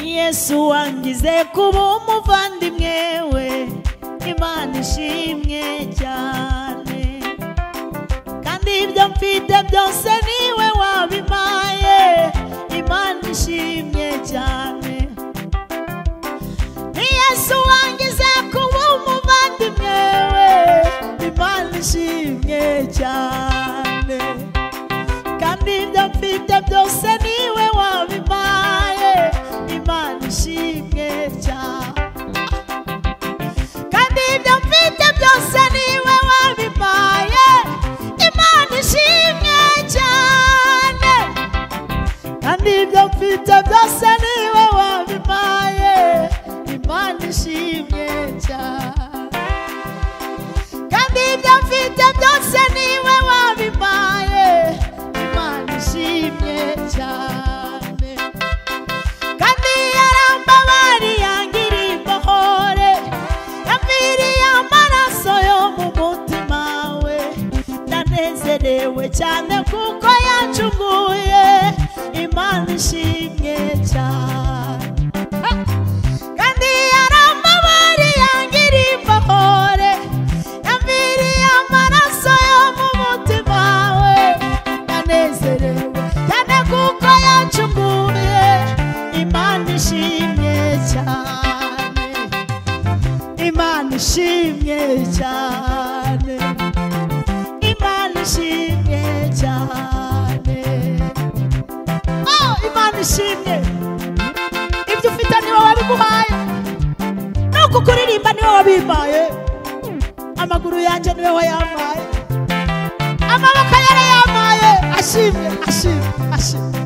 yesu wangize kuba umuvandimwe we imana ishimwe cyane kandi ibyo mfite byose niwe wabimpaye imana ishimye cyane ni yesu wangize kuba umuvandimwe we imana ishimye cyane kandi ibyo mfite byose niwe wabimpaye imana ishimwe cyane kandi ibyo mfite byose niwe wabimpaye imana ishimwe cyane kandi ibyo mfite byose niwe wabimpaye imana ishimye cyane kandi ibyo mfite byose niwe wabimpaye imana ishimye cyane kandi yarambabari yangiriye imbohore yamviriye amaraso yo mu mutima we ndanezerewe cyane kuko yacunguye imana ishimye cyane kandi yaramabari yangiriye imbohore yamviriye amaraso yo mu mutima we ndanezerewe cyane kuko yacunguye imana ishimye cyane imana ishimye cyane imana ishimye cyane oh, imana ishimye ibyo ufite niwe wabiguhaye no kukuririmba niwe wabimpaye amaguru yanjye niwe wayampaye amaboko yarayampaye ashimye ashimye ashimye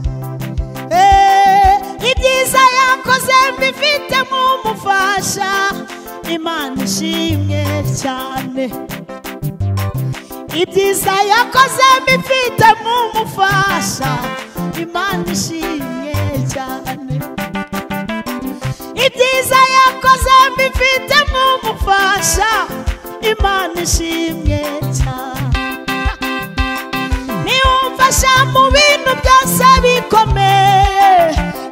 Eh, ibyiza yakoze mbifite nk'umufasha imana ishimye cyane ibyiza yakoze mbifite nk'umufasha imana ishimye cyane ibyiza yakoze mbifite nk'umufasha imana ishimye cyane niwumfasha mu bintu byose bikomeye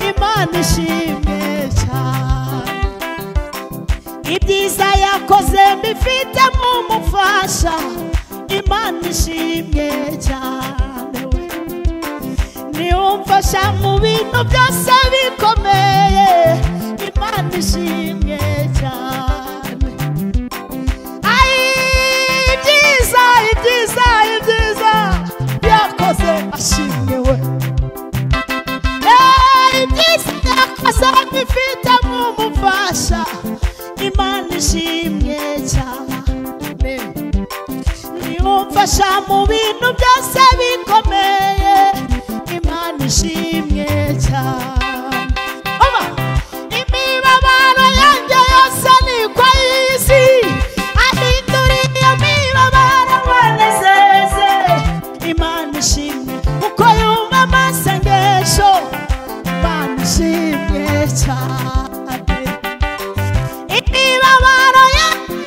imana ishimye cyane ibyiza yakoze mbifite nk'umufasha imana ishimye cyane we niwumfasha mu bintu byose bikomeye imana ishimye cyane Ai, ibyiza ibyiza ibyiza yakoze ashimye we Eh, ibyiza yakoze bifite nk'umufasha imana ishimye cyane niwumfasha mu bintu byose bikomeye imana ishimye cyane Oba! imibabaro yanjye yose ni kwa y'isi ahindura iyo mibabaro wanezeze imana ishimye uko yumva amasengesho imana ishimye cyane imibabaro yanjye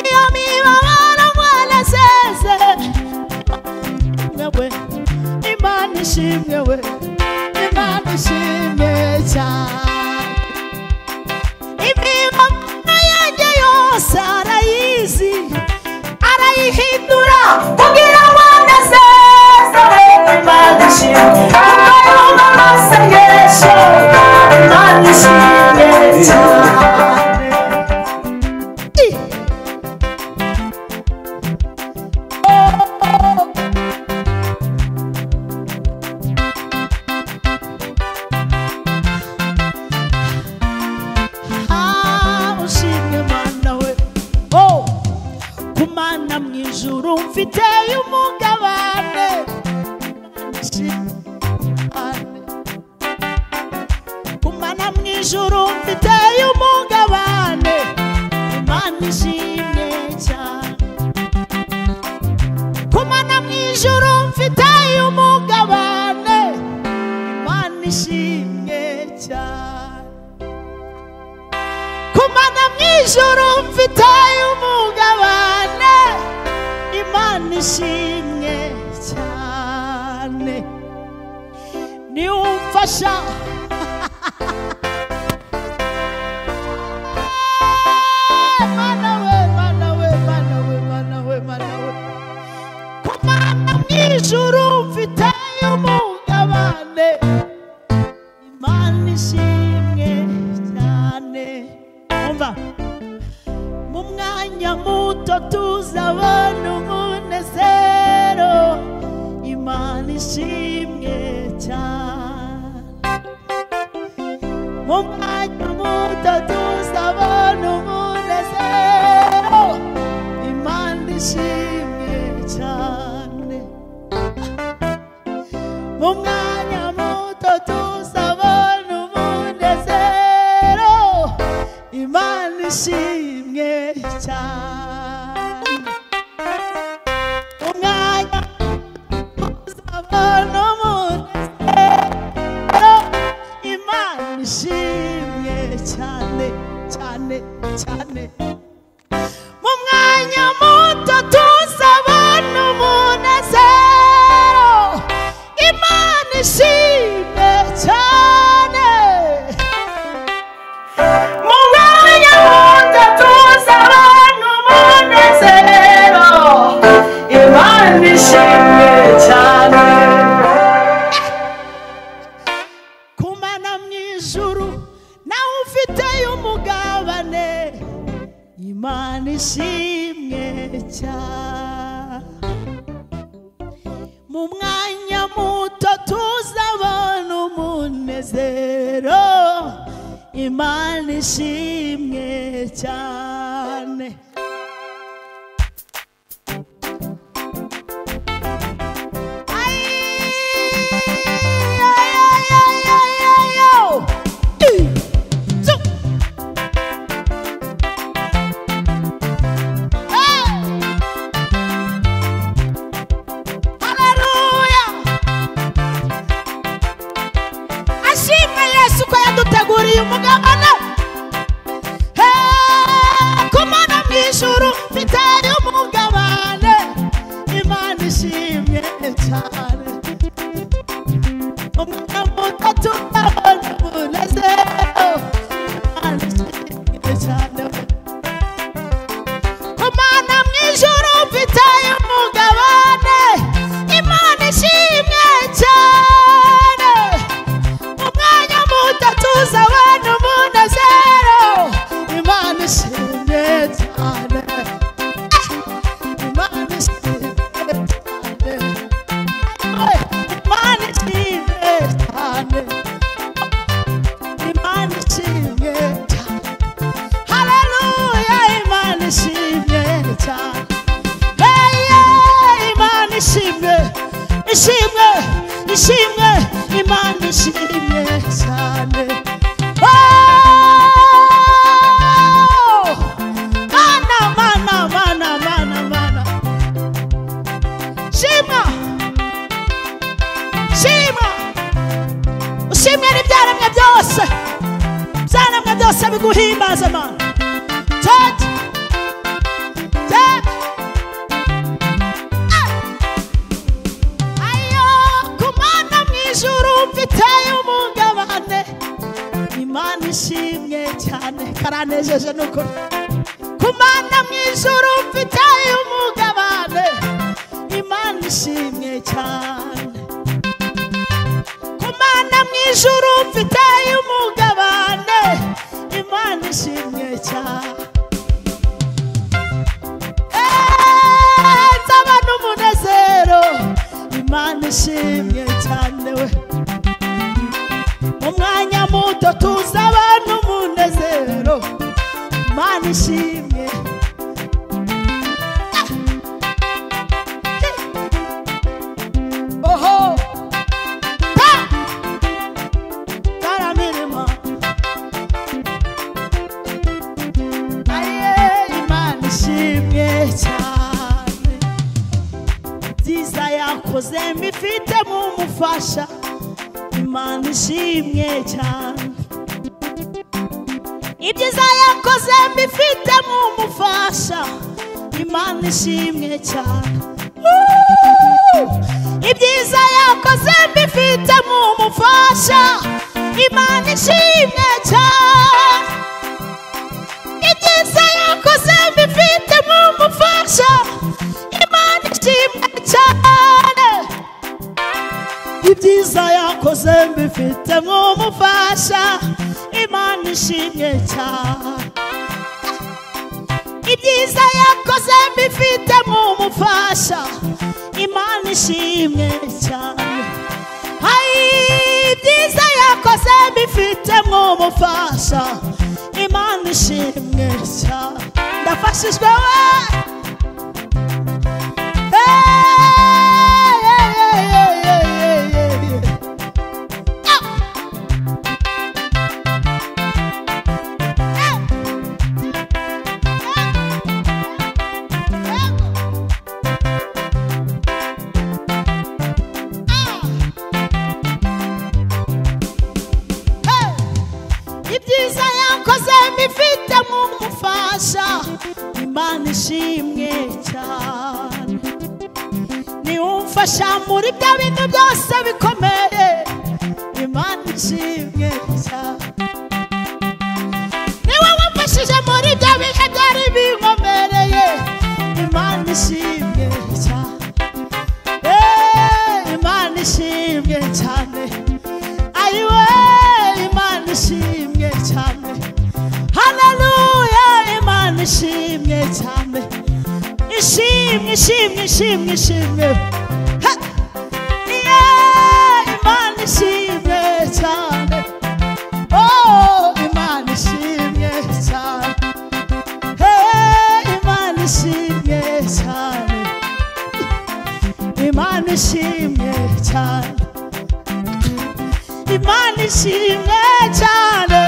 iyo mibabaro wanezeze imana ishimwe we imana ishimwe we imana ishimwe cyane imibabaro yanjye yose arayizi arayihindura kugira ngo anezeze imana ishimwe kuko yumva amasengesho imana ishimwe cyane Ah, ushimwe mana we oh ku mana mu ijuru mfiteyo umugabane ku mana mu ijuru mfiteyo umugabane imana ishimye cyane ku mana mu ijuru mfiteyo umugabane imana ishimye cyane kumana mu ijoro mfite umugabane imana ishimwe cyane niwumva idufasha mana we mana we mana we mana we mana we ku mana mw'ijuru mfiteyo umugabane imana ishimwe cyane umva mu mwanya muto tuzabona umunezero imana ishimwe cyane mu mwanya muto tuzabona umunezero imana ishimwe cyane mu mwanya muto tuzabona umunezero imana ishimwe cyane mu mwanya tuzabona umunezero imana ishimwe cyane cyane cyane mu mwanya muto tuzabona umunezero imana ishimwe cyane mu mwanya muto tuzabona umunezero imana ishimwe cyane kumana mu ijuru nawe ufiteyo umugabane imana ishimwe cyane mu mwanya muto tuzabona umunezero imana ishimwe cyane Ay, ay, ay, ay, ay, ay, oh. Two, two. Hey. Hallelujah. ashimwe yesu ko yaduteguriye umugabane Hey, ku mana mu ijuru mfitanye umugabane imana ishimye cyane umwana muto tuzabona umunezero imana ishimye cyane Imana mu ijuru mfitaye umugabane Imana ishimwe cyane Umwanya muto tuzabana umunezero Imana ishimwe cyane Imana ishimwe cyane Imana ishimwe cyane Imana ishimwe cyane Haleluya Imana ishimwe cyane Hey, yeah, Imana ishimwe ishimwe ishimwe Imana ishimwe cyane Oh! Mana, mana, mana, mana, mana. Shima, shima, ushimire ibyaremwe byose, ibyaremwe byose biguhimbaze mana. Tete, tete. ayo kumana mu ijuru mfiteyo umugabane imana ishimwe cyane karanejeje nukuri kumana mu ijuru mfiteyo umugabane imana ishimwe cyane kumana mu ijuru mfiteyo umugabane imana ishimwe cyane nzaba n'umunezero imana ishimye cyane we mu mwanya muto tuzaba n'umunezero imana ishimye oho ta taramirima aye imana ishimye cyane byiza yakoze mbifitemo umufasha imana ishimye cyane ibyiza yakoze mbifitemo umufasha imana ishimye cyane Woo! ibyiza yakoze mbifitemo umufasha imana ishimwe cyane ibyiza yakoze mbifitemo umufasha imana ishimwe cyane ibyiza yakoze mbifitemo umufasha imana ishimwe cyane ibyiza yakoze mbifitemo umufasha imana ishimwe cyane hari ibyiza yakoze mbifitemo umufasha imana ishimwe cyane ndafashijwe we Hey, yeah, yeah, yeah, yeah, yeah, yeah, yeah. ibyiza yakoze mbifite mu mufasha imana ishimwe cyane niwe umfasha muri bya bintu byose bikomeye imana ishimwe cyane niwe wamfashije muri bya bihe byari binkomereye imana ishimwe cyane Eh, imana ishimwe cyane ayiwe imana ishimwe cyane haleluya imana ishimwe cyane ishimwe ishimwe ishimwe ishimwe Ha! Yeah, imana ishimwe cyane oh imana ishimwe cyane Hey, imana ishimwe cyane imana ishimwe cyane imana ishimwe cyane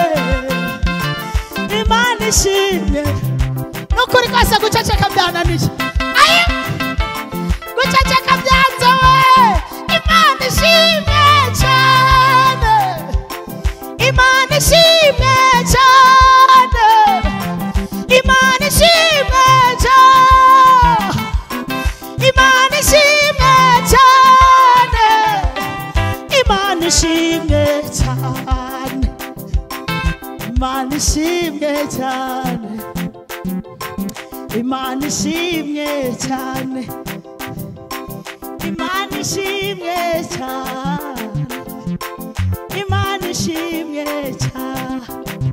imana ishimwe n'ukuri kose guceceka byananiye ayi guceceka byanzowe imana ishimwe cyane imana ishimwe cyane imana ishimwe cyane imana ishimwe cyane imana ishimwe cyane imana ishimwe cyane imana ishimwe cyane imana ishimwe cyane imana ishimwe cyane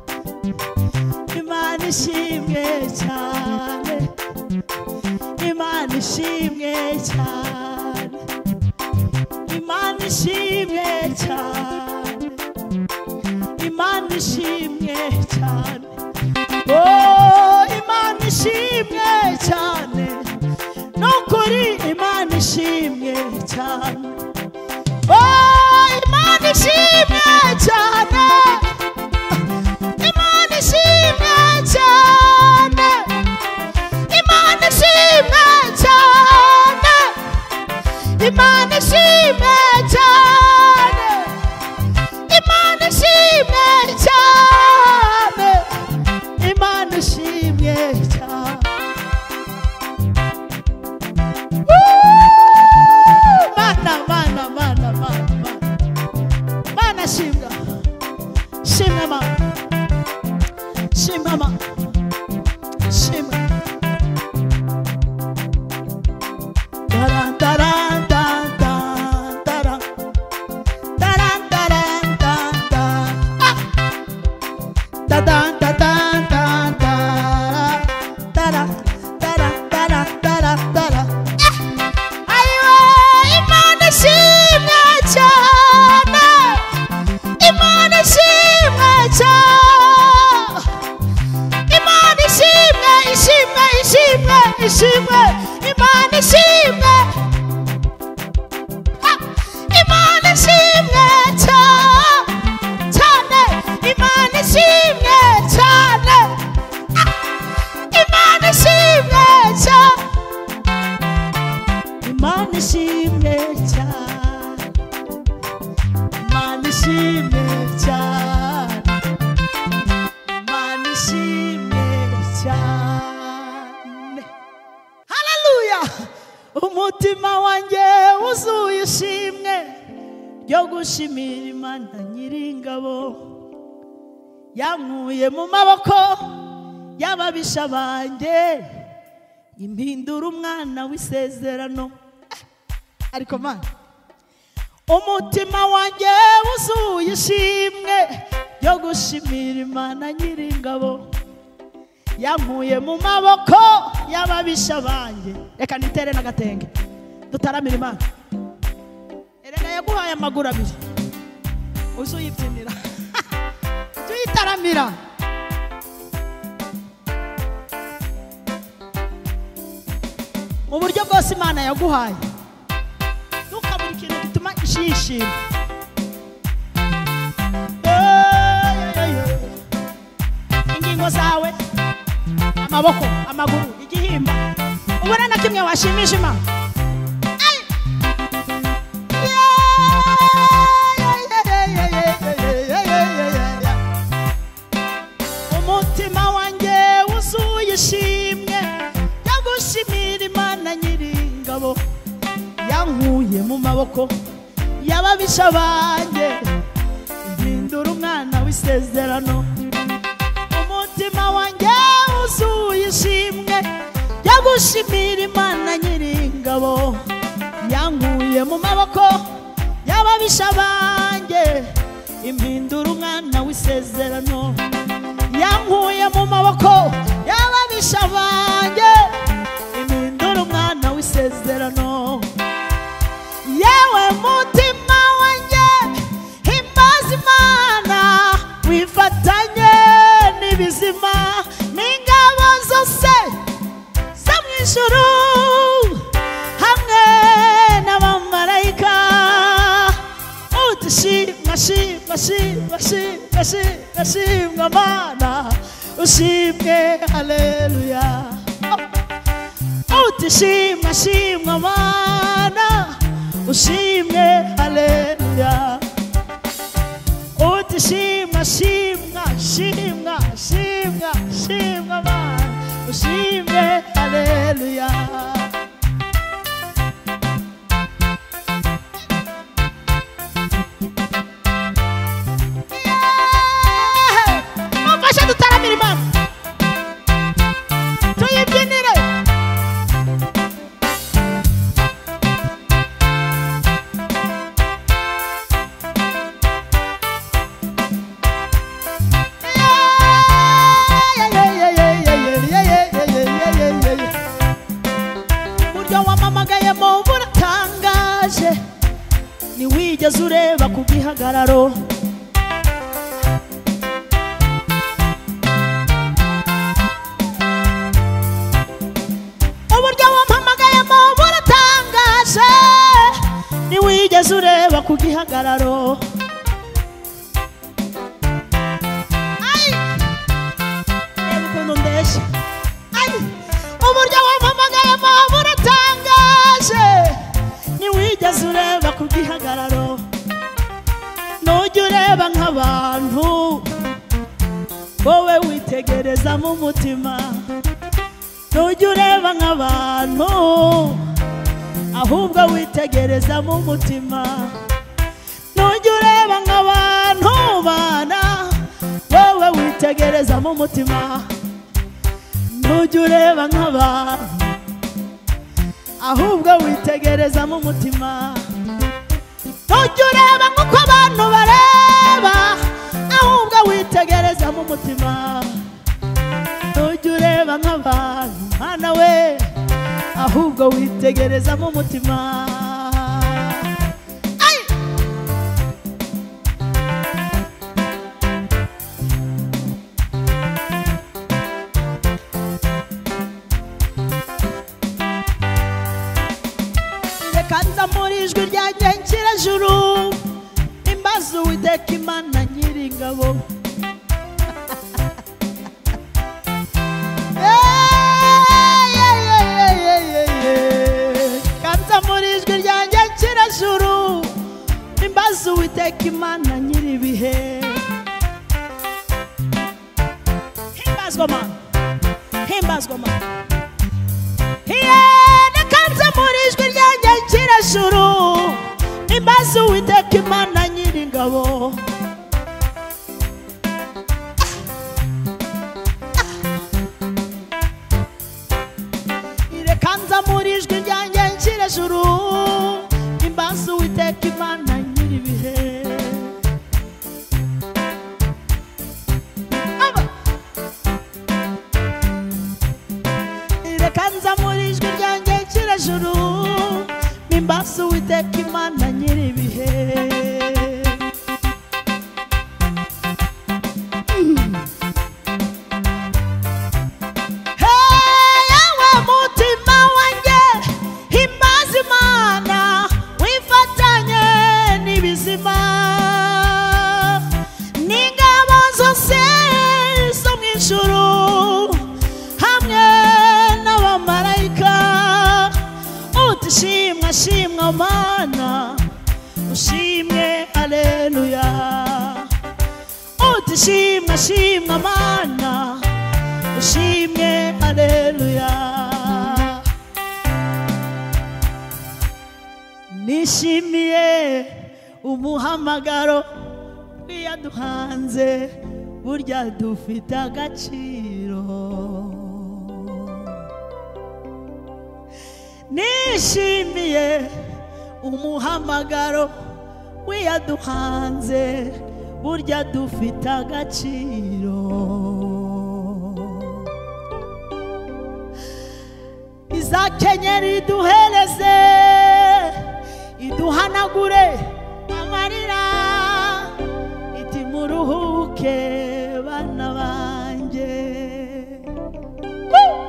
imana ishimwe cyane imana ishimwe cyane imana ishimwe cyane imana ishimwe cyane oh imana ishimwe cyane nukuri imana ishimwe cyane oh imana ishimwe cyane imana ishimwe cyane Imana ishimwe cyane Imana ishimwe cyane Imana ishimwe cyane Imana ishimwe cyane Woo! Mana mana mana mana mana. Mana shimwa shimwa mama shimwa mama shimwa Taran, taran, tan, tan, taran. Taran, taran, tan, tan. Ah! Tatan, tatan, tan, taran. Taran, taran, taran, taran, taran. Ah! Ayiwe, Imana ishimwe cyane. Imana ishimwe cyane. Imana ishimwe, ishimwe, ishimwe, ishimwe. Imana ishimwe. Ah! Imana ishimwe cyane, cyane. Imana ishimwe cyane. Ah! Imana ishimwe cyane. Imana ishimwe cyane. Imana ishimwe cyane. Imana ishimwe cyane. Haleluya! umutima wanjye wuzuye ishimwe ryo gushimira imana nyiringabo yankuye mu maboko y'ababisha banjye impindura umwana w'isezerano Eh, ariko mana umutima wanjye wuzuye ishimwe ryo gushimira imana nyiringabo yankuye mu maboko y'ababisha banjye reka nitere n'agatenge dutaramira imana erega yaguhaye amaguru abiri uze uyibyinira tuyitaramira mu buryo bwose imana yaguhaye ntukabure ikintu gituma ishishima ingingo zawe amaboko amaguru igihimba ubona na kimwe washimisha imana Ay! Yeah, yeah, yeah, yeah, yeah, yeah, yeah, yeah, yeah, yeah. umutima wanjye wuzuye ishimwe yo gushimira imana nyiringabo yankuye mu maboko y'ababisha banjye mpindura umwana w'isezerano umutima wanjye wuzuye ishimwe yo gushimira imana nyiringabo yankuye mu maboko y'ababisha banjye impindura umwana w'isezerano yankuye mu maboko y'ababisha banjye impindura umwana w'isezerano yewe mutima wanjye himbaza imana wifatanye n'ibizima n'ingabo zose zo mu ijuru hamwe n'abamarayika uti shimwa shimwa shimwa shimwa shimwa shimwa mana ushimwe haleluya uti shimwa shimwa mana ushimwe haleluya uti shimwa shimwa shimwa shimwa shimwa mana ushimwe haleluya mufashe dutaramira imana tuyibyinire uburyo wamamagayemo buratangaje ntiwigeze ureba ku gihagararo uburyo wampamagayemo buratangaje ntiwigeze ureba ku gihagararo Ay! reba ukuntu ndeshya Ay! uburyo wampamagayemo buratangaje ntiwigeze ureba ku gihagararo nujya ureba nk'abantu wowe witegereza mu mutima ntujya ureba nk'abantu ahubwo witegereza mu mutima ntujya ureba nk'abantu bana wowe witegereza mu mutima ntujya ureba nk'abantu ahubwo witegereza mu mutima ntujya ureba nk'uko abantu bareba ahubwo witegereza mu mutima ntujya ureba nk'abantu mwana we ahubwo witegereza mu mutima Ay! reka nza muri ijwi rya ngengerajuru imbaza uwiteka imana nyiringabo kanza muri ijwi ryanjye kirajuru imbaza uwiteka imana nyir'ibihe himbazwa mana himbazwa mana reka nza muri neza muri ijwi ryanjye nshyire juru imbazi uwiteka imana nyir'ibihe Aba. reka nza muri ijwi ryanjye nshyire juru imbazi uwiteka imana nyir'ibihe Hey, we mutima wanjye himbaza imana wifatanye n'ibizima n'ingabo zose zo mu ijuru hamwe n'abamarayika uti shimwa shimwa mana ushimwe aleluya uti shimwa shimwa mana ushimwe aleluya nishimiye umuhamagaro buriya duhanze burya dufite agaciro nishimiye umuhamagaro w'iya duhanze burya dufite agaciro izakenyeri iduhereze iduhanagure amarira iti muruhuke bana banjye Woo!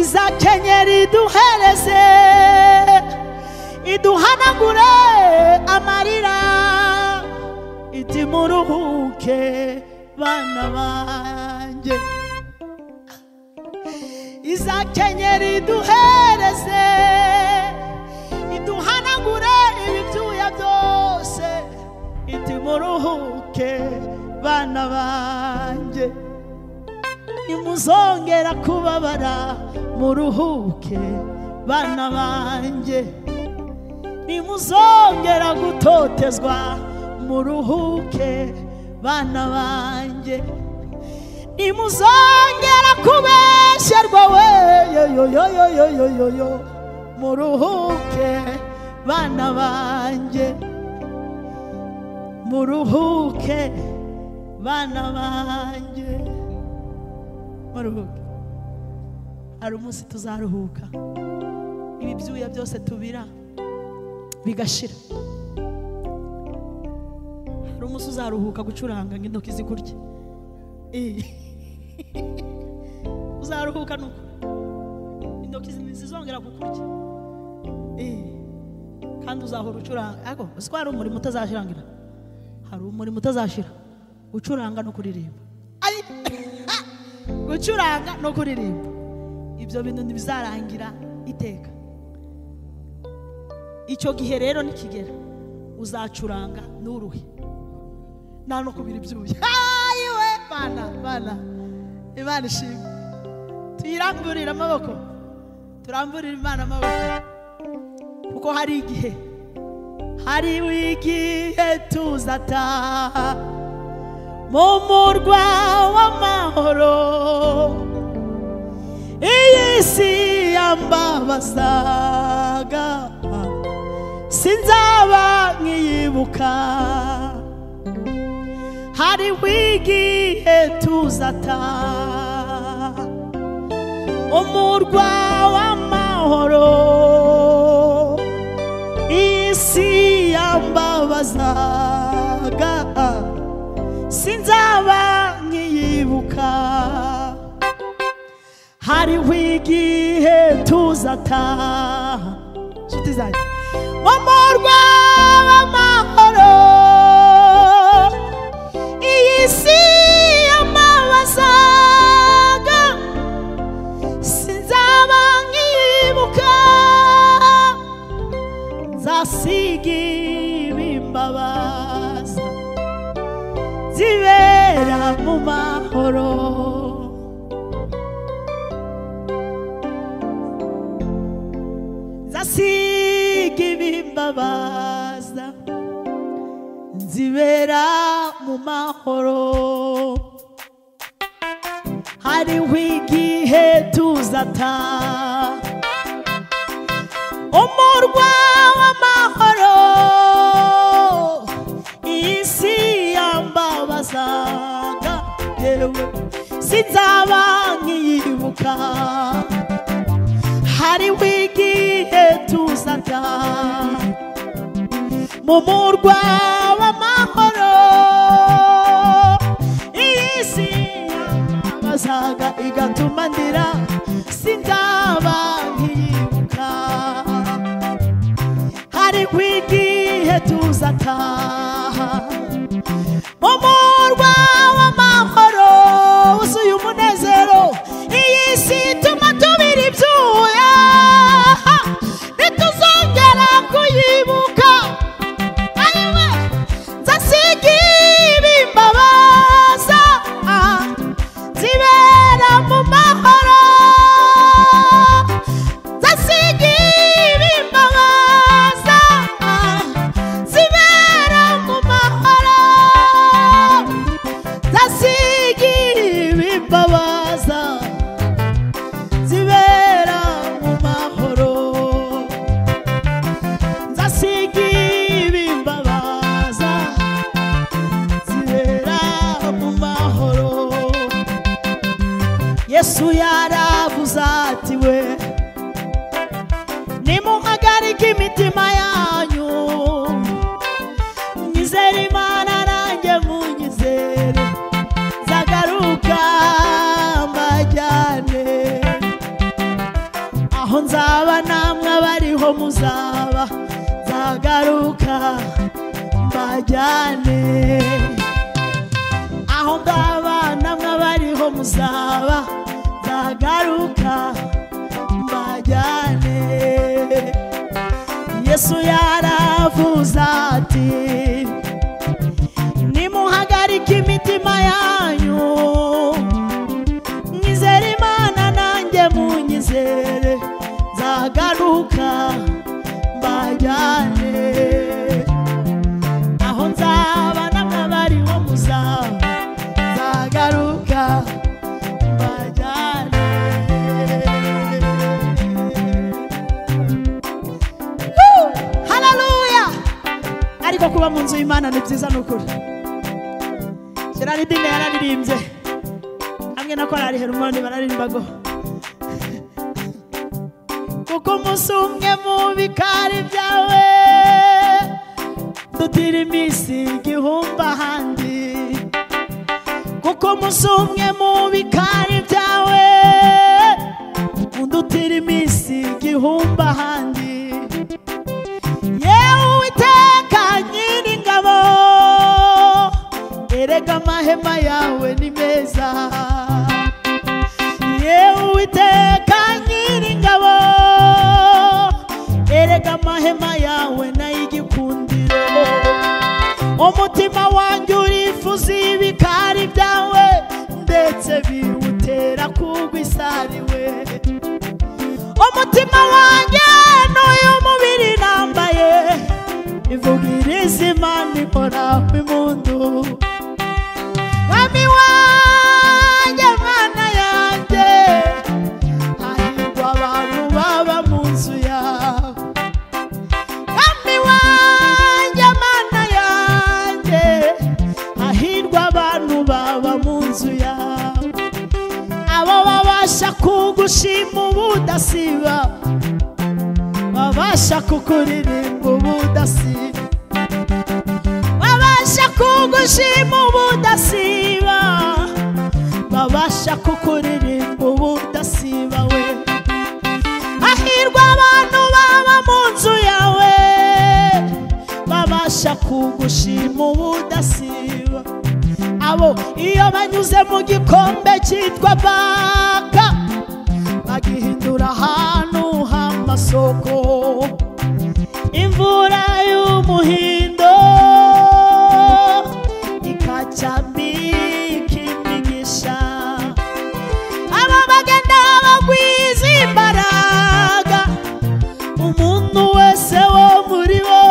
izakenyeri iduhereze iduhanagure amarira iti muruhuke bana banjye izakenyera iduhereze iduhanagure ibyuya byose iti muruhuke bana banjye nimuzongera kubabara muruhuke bana banjye nimuzongera gutotezwa muruhuke bana banjye nimuzongera kubeshyerwa we yoyoyoyoyoyoyo muruhuke bana banjye muruhuke bana banjye muruhuke hari umunsi tuzaruhuka ibi byuya byose tubira bigashira hari umunsi uzaruhuka gucuranga nk'intoki zikurya Eh. uzaruhuka nuko intoki ntizizongera kukurya Eh. kandi uzahora ucuranga ariko uzi ko hari umurimo utazashirangira hari umurimo utazashira gucuranga no kuririmba Ari- gucuranga no kuririmba ibyo bintu ntibizarangira iteka icyo gihe rero nikigera uzacuranga n'uruhe nta no kubira ibyuya ayiwe bana bana imana ishimwe tuyiramburire amaboko turamburire imana amaboko kuko hari igihe hari igihe tuzataha mu murwa w'amahoro iyi si yambabazaga sinzaba nkiyibuka hari wigihe tuzata umurwa w'amahoro isi yambabazaga sinzaba nkiyibuka hari wigihe tuzataha nshuti zanjye mu murwa w'amahoro iyi si y'amabazaga sinzaba nkibuka nzasiga ibimbabaza zibera mu mahoro nzasiga ibimbabaza nzibera mu mahoro hariho igihe tuzata umurwa w'amahoro isi yambabazaga yewe sinzaba nkiyibuka hariho igihe tuzarya mu murwa w'amahoro iyi si yambabazaga igatuma ndira sinzaba nkiyibuka hariho igihe tuzataha mu murwa w'amahoro wuzuye umunezero iyi si ituma tubira ibyuya ntituzongera kuyibuka ayiwe nzasiga ibimbabaza zibera mu mahoro zasiga ibimbabaza zibera mu mahoro zasiga ibimbabaza zibera mu mahoro zasiga ibimbabaza zibera mu mahoro yesu yaravuze ati we nimuhagarike imitima yanyu nyizere imana nanjye munyizere nzagaruka mbajyane aho nzaba namwe abariho muzaba nzagaruka mbajyane aho ngaba namwe abariho muzaba nzagaruka mbajyane yesu yaravuze ati nimuhagarike imitima yanyu nyizere imana nanjye munyizere nzagaruka mbajyane aho nzaba n'ababariho muzaba nzagaruka mbajyane Woo! Hallelujah! ariko kuba mu nzu y'imana ni byiza ni ukuri gerardine yararirimbye hamwe na korari herumoni bararirimbago kuko umunsi umwe mu bikari byawe dutira iminsi igihumbi ahandi kuko umunsi umwe mu bikari byawe undutira iminsi igihumbi ahandi yewe uwiteka nyiringabo erega amahema yawe ni meza yewe uwiteka nyiringabo erega amahema yawe nayigikundiro umutima wanjye urifuza ibikari byawe ndetse biwutera kugwa isariwe umutima wanjye n'uyu mubiri nambaye ivugira izima nikoraho impundu mwami wanjye mana yanjye hahirwa abantu baba mu nzu yawe mwami wanjye mana yanjye hahirwa abantu baba mu nzu yawe abo babasha kugushima ubudasiba babasha kukuririmba ubudasiba babasha kugushima ubudasiba babasha kukuririmba ubudasiba we hahirwa abantu baba mu nzu yawe babasha kugushima ubudasiba abo iyo banyuze mu gikombe cyitwa baka bagihindura ahantu h'amasoko imvura y'umuhindo ikacyambika imigisha aba bagenda bagwiza imbaraga umuntu wese wo muri bo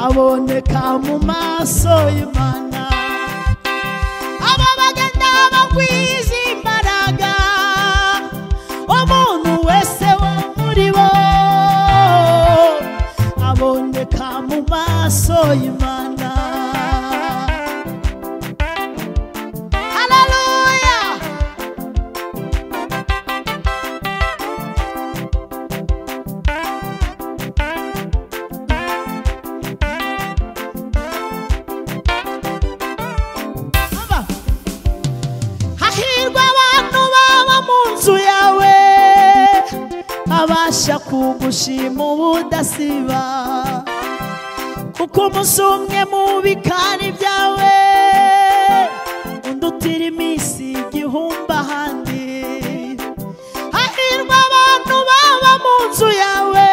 aboneka mu maso y'imana aba bagenda bagwiza imbaraga umuntu wese wo muri washoboye imana haleluya Aba. hahirwa abantu baba mu nzu yawe babasha kugushima ubudasiba kuko umunsi umwe mu bikari byawe undi utira iminsi igihumbi ahandi hahirwa abantu baba mu nzu yawe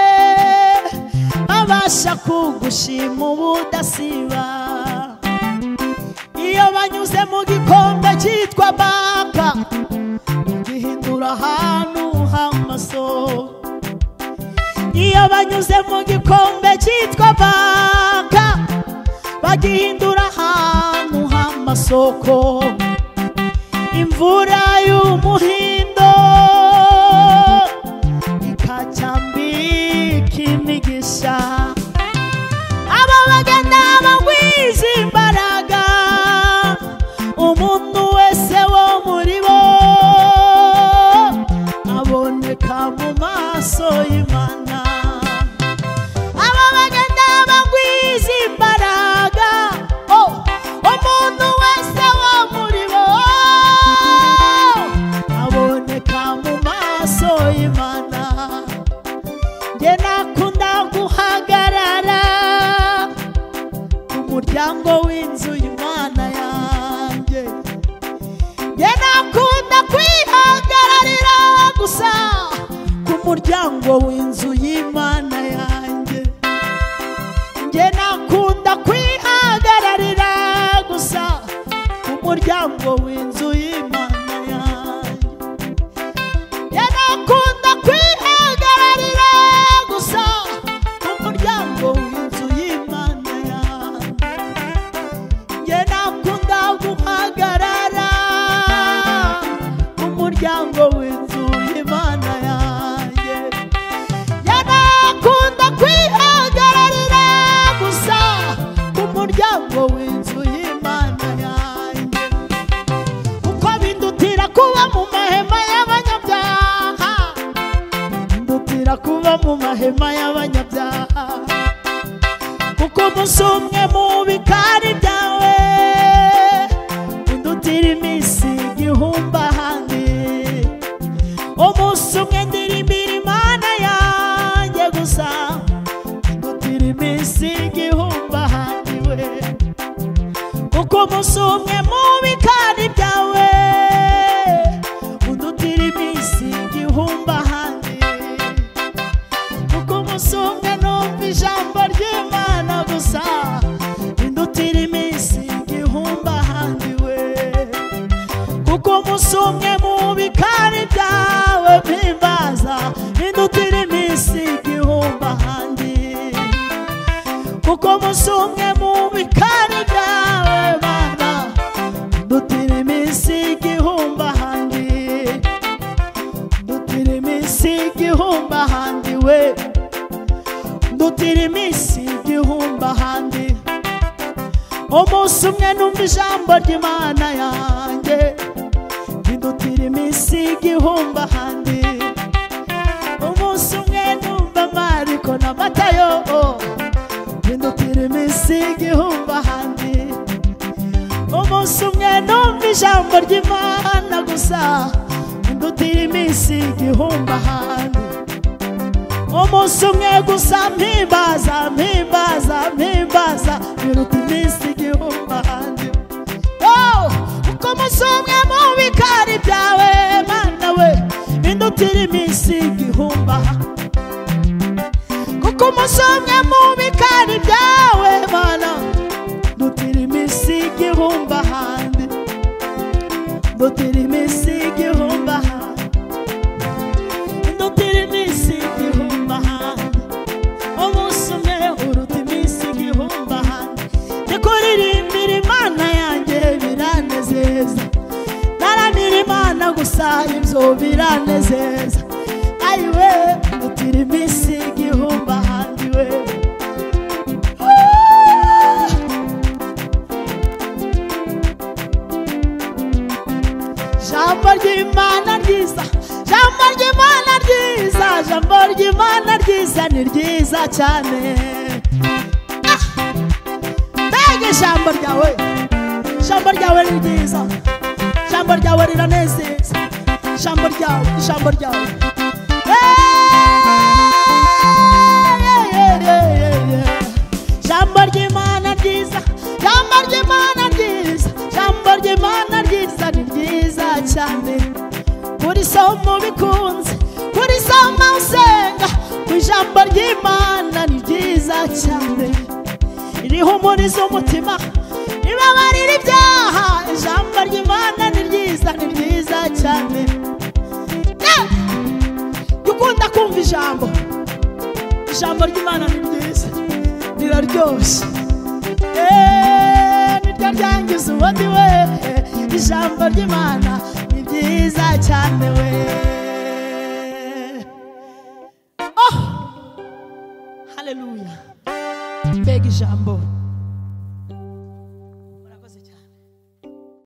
babasha kugushima ubudasiba iyo banyuze mu gikombe cyitwa baka gihindura ahantu h'amaso iyo banyuze mu gikombe cyitwa baka bagihindura ahantu h'amasoko imvura y'umuhindo ikacyambika imigisha aba bagenda bagwiza imbaraga umuntu wese wo muri bo aboneka mu maso y'imana aba bagenda bagwiza imbaraga oh, umuntu wese wo muri bo aboneka mu maso y'imana njye nakunda guhagarara ku muryango w'inzu y'imana yanjye njye nakunda kwihagararira gusa ku muryango w'inzu y'imana yanjye njye nakunda kwihagararira gusa ku muryango w'inzu y'imana yanjye yanakunda kwihagararira gusa mu muryango w'inzu y'imana yanjye yanakunda guhagarara mu muryango w'inzu y'imana yanjye yanakunda kwihagararira gusa mu muryango w'inzu y'imana yanjye kuko bindutira kuba mu mahema y'abanyabyaha bindutira kuba mu mahema y'abanyabyaha kuko umunsi umwe mu bikari byawe bindutira iminsi igihumbi ahandi umunsi umwe ndirimbira imana yanjye gusa bindutira iminsi igihumbi ahandi we kuko umunsi umwe mu bikari byawe undutira iminsi igihumbi ahandi kuko umunsi umwe numva ijambo ry'imana gusa indutira iminsi igihumbi ahandi we kuko umunsi umwe mu bikari byawe mpimbaza indutira iminsi igihumbi ahandi kuko umunsi umwe mu bikari byawe mana dutira iminsi igihumbi ahandi dutira iminsi igihumbi ahandi we dutira iminsi igihumbi ahandi umunsi umwe numva ijambo ry'imana yanjye ridutira iminsi igihumbi ahandi umunsi umwe numva amariko n'amatayo bindutira iminsi igihumbi ahandi umunsi umwe numva ijambo ry'imana gusa bindutira iminsi igihumbi ahandi umunsi umwe gusa mpimbaza mpimbaza mpimbaza biruta iminsi igihumbi ahandi Oh, kuko umunsi umwe mu bikari byawe mana we bindutira iminsi igihumbi ahandi kuko umunsi umwe mu bikari byawe mana dutira iminsi igihumbi ahandi dutira iminsi igihumbi ahandi dutira iminsi igihumbi ahandi umunsi umwe uruta iminsi igihumbi ahandi ndikuririmbira imana yanjye biranezeza ntaramira imana gusa ibyo biranezeza ayiwe dutira iminsi igihumbi ahandi we ry'imana ryiza ni ryiza cyane mbega ijambo ryawe ijambo ryawe ni ryiza ijambo ryawe riranezeza ijambo ryawe ijambo ryawe ijambo ry'imana ryiza ijambo ry'imana ryiza ijambo ry'imana ryiza ni ryiza cyane kuri somo bikunze kuri somo usenga ku ijambo ry'imana ni ryiza cyane ririho umurizo w'umutima ribabarira ibyaha ijambo ry'imana ni ryiza ni ryiza cyane Eh! jya ukunda kumva ijambo ijambo ry'imana ni ryiza riraryoshye Eh, niryo ryangiza ubundi we ijambo ry'imana ni ryiza cyane we oh haleluya mbega ijambo